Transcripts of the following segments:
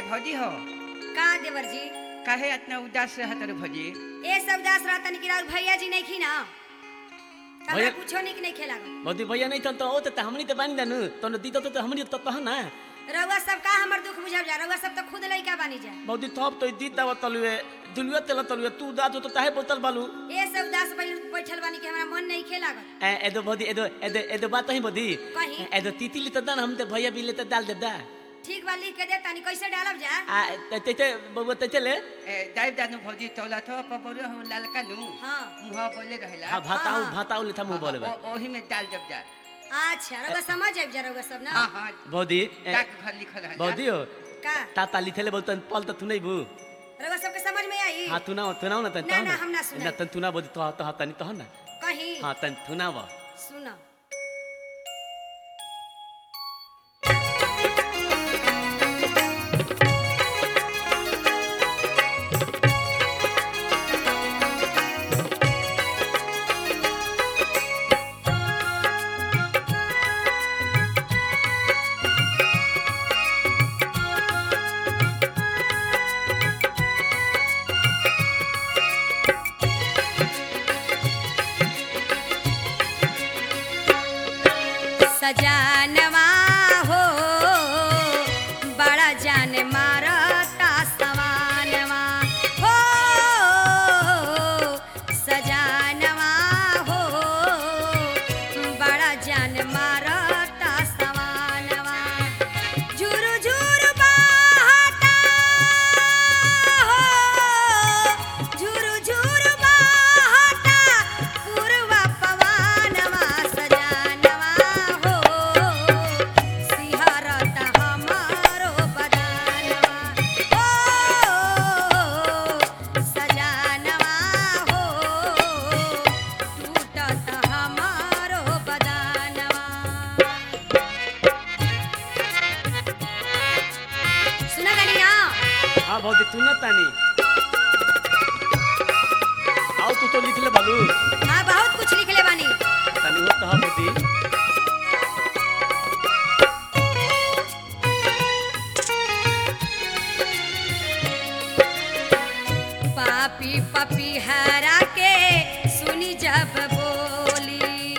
भौजी हो का देवर जी काहे इतना उदास रहत रे भौजी ए सब दास रहता कि राउर भैया जी नहीं खी ना हमरा भैया- कुछो निक नहीं खेला मोदी भैया नहीं तन तो ओ त हमनी त बानी जानु तन दी तो हमनी त कह ना रउआ सब का हमर दुख बुझब जा रउआ सब तो खुद लइका बानी जा मोदी थप तो दी दाव तलुए दुलुए तेल तलुए तू दा तो ताहे बोतल बालू ए सब दास बैल बैठल बानी कि हमरा मन नहीं खेला ए एदो भदी एदो एदो एदो बात ही बदी कहीं? एदो तीतिली त दान हम ते भैया बिले त डाल दे दा ठीक बा लिख के दे तानी कैसे डालब जा आ ते ते बबुआ ते चले ए दाई दानु भौजी तौला थो पबरो हम लालका नु हाँ मुहा बोले रहेला हां भाताऊ हाँ। भाताऊ ले था मुंह बोले बा ओ- ओही में डाल जब जा अच्छा रउआ समझ आइब जा रउआ सब ना हां हां बौदी डाक घर लिखल रहेला बौदी हो का ताता लिखेले बोलतन पल त तू नहीं बू रउआ सब के समझ में आई हां तू ना तू ना ना तन ना, ना, हम ना सुनाई। ना तन तू ना बोदी तो तो तनी तो ना कहीं हां तन तू ना बा सुन सजानवा हो बड़ा जान मारता सवानवा हो सजानवा हो बड़ा जान मारता सवानवा झुरु झुरु बहता हो झुरु झुरु बहता पूर्वा पवनवा सजानवा हो सिहरत हमारो बदनवा हो सजानवा हो टूटत हमारो बदनवा सुना गनी ना हां बौदी तू ना तानी आओ तू तो लिखले बालू हाँ बहुत कुछ लिखले बानी तनी हो तो बौदी पापी पपी हरा के सुनी जब बोली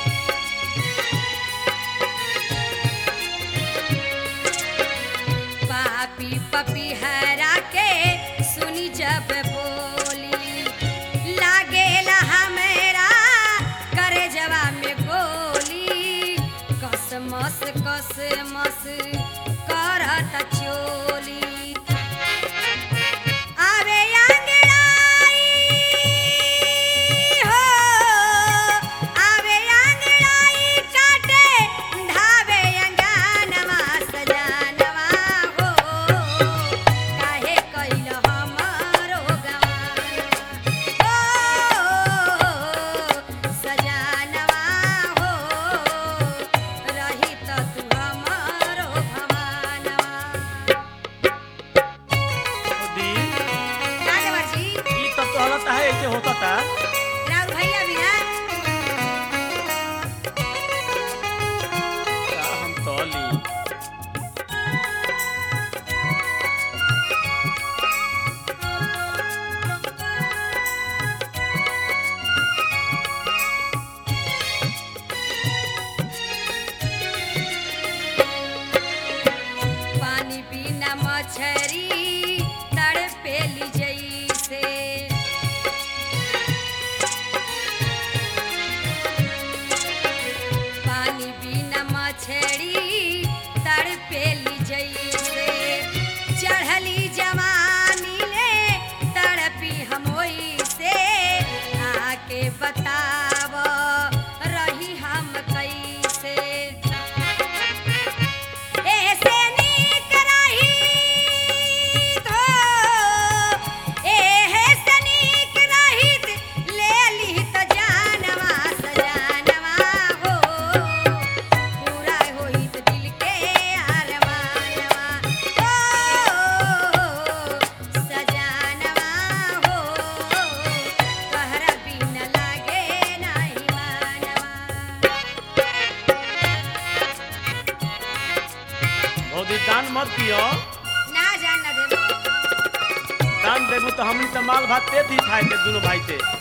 पापी पपी हरा के सुनी जब बोली लागेला हमेरा करे जवा में गोली कसमस कसमस करत चोली आवे आंगड़ाई हो आवे आंगड़ाई काटे धावे अंगानवा सजानवा हो काहे कइल हमारो गवानवा हो सजानवा हो रही त तू हमारो भवानवा बौदी का देवर जी ई तो तोहला ताहे ऐसे होता ता राउर भैया भी ना का हम तोली पानी बिना मछरी तड़पेली जैसे पानी बिना मछरी तड़पेली जैसे चढ़ली जवानी ले तड़पी हम से आके बताव रही हम कैसे ऐसे नीक रहित हो, ऐसे नीक रहित, ले लिहित जानवा सजानवा हो। पूरा होइत दिल के अरमानवा हो, सजानवा हो। कहरा बिन लागे नाही मानवा बौदी दान मत दियो ना जान दान देबू तो हमनी तो माल भात ते दी खाए के दोनों भाई ते